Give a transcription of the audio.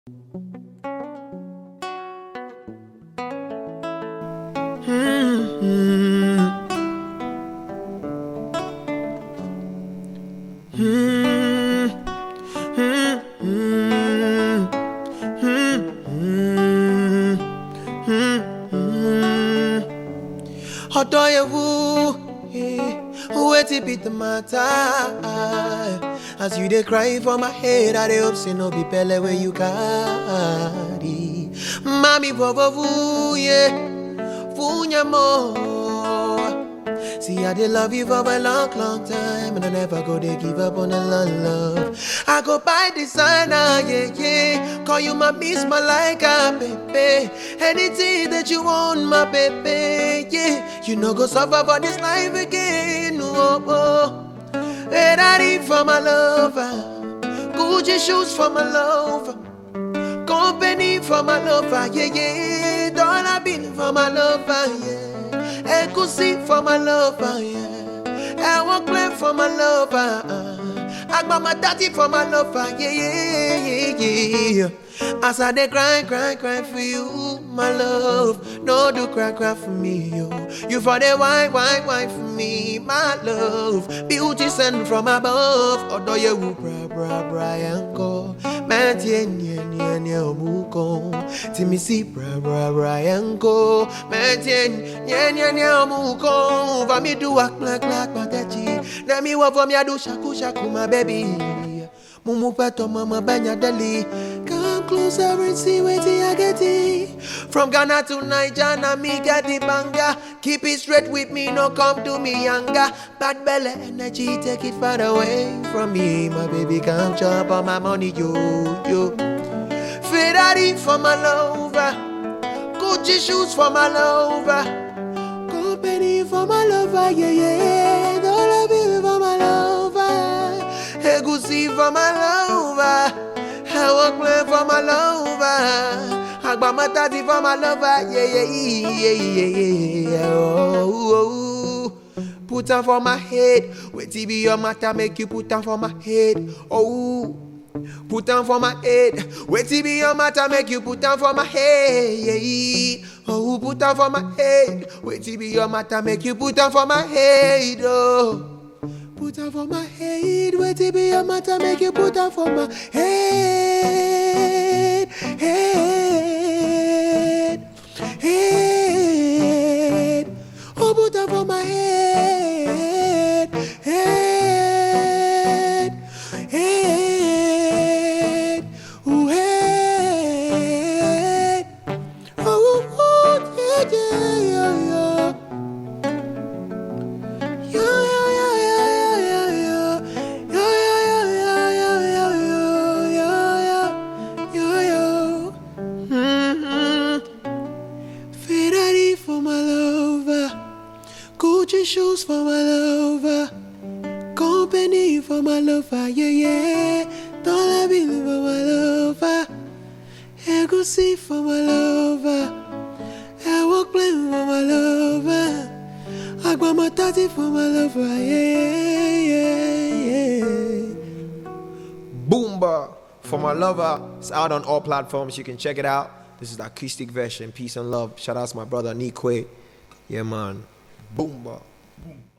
Ọ̀dọ̀ ewu, wetin be the matter? As you dey cry for my head, I dey hope say no be belle wey you carry. Mami vovovu, yeah, funya mo. See, I did love you for a long, long time, and I never go to give up on the love, love. I go buy designer, yeah, yeah. Call you my miss, my like, ah, baby. Anything that you want, my baby, yeah. You know, go suffer for this life again, oh, oh. Ferrari for my lover, Gucci shoes for my lover. Company for my lover, yeah, yeah. Dollar bill for my lover, yeah. Egusi for my lover, yeah. I won't play for my lover. I got my daddy for my lover, yeah, yeah, yeah, yeah. As I dey cry, cry, cry for you, my love. No do cry, cry for me, yo. You for the wine, wine, wine for me, my love. Beauty sent from above. Odo ye wu bra, bra, bra, yanko. Man, tie, nye, nye, nye, omuko. Timi si bra, bra, bra, yanko. Man, tie, nye, nye, nye, omuko. Va mi do ak, black, black, patachi. Na mi wa for me, I do shaku, shaku, my baby. Mumu pato mama banya deli Come closer and see where I get it From Ghana to Niger, na me get the banga Keep it straight with me, no come to me younger Bad belly energy, take it far away from me My baby, come chop on my money, yo, yo Ferrari for my lover Gucci shoes for my lover Company for my lover, yeah, yeah Dollar bill for my lover Egusi for my lover I walk play for my lover Agba matati for my lover Yeah, yeah, yeah, yeah, yeah, yeah oh, oh, oh. Put am for my head Wait till be your matter Make you put am for my head Oh Put am for my head Wait till be your matter Make you put am for my head yeah. Oh, put am for my head Wait till be your matter Make you put am for my head Oh Put am for my head, wait it be your matter, make you put am for my head, head, head. Oh, put am for my head, head, head, ooh, head. Oh, oh, yeah, yeah, yeah, yeah. Yo, yo, yo, yo, yo, yo, yo, yo, yo, yo, yo, yo, yo, yo, Mhm. Ferrari for my lover, Gucci shoes for my lover, company for my lover, yeah, yeah, dollar bill for my lover, Egusi for my lover, I walk plane for my lover. I got my daddy for my lover, yeah, yeah, yeah. Boomba for my lover. It's out on all platforms. You can check it out. This is the acoustic version. Peace and love. Shout out to my brother Nikwe. Yeah, man. Boomba. Boom.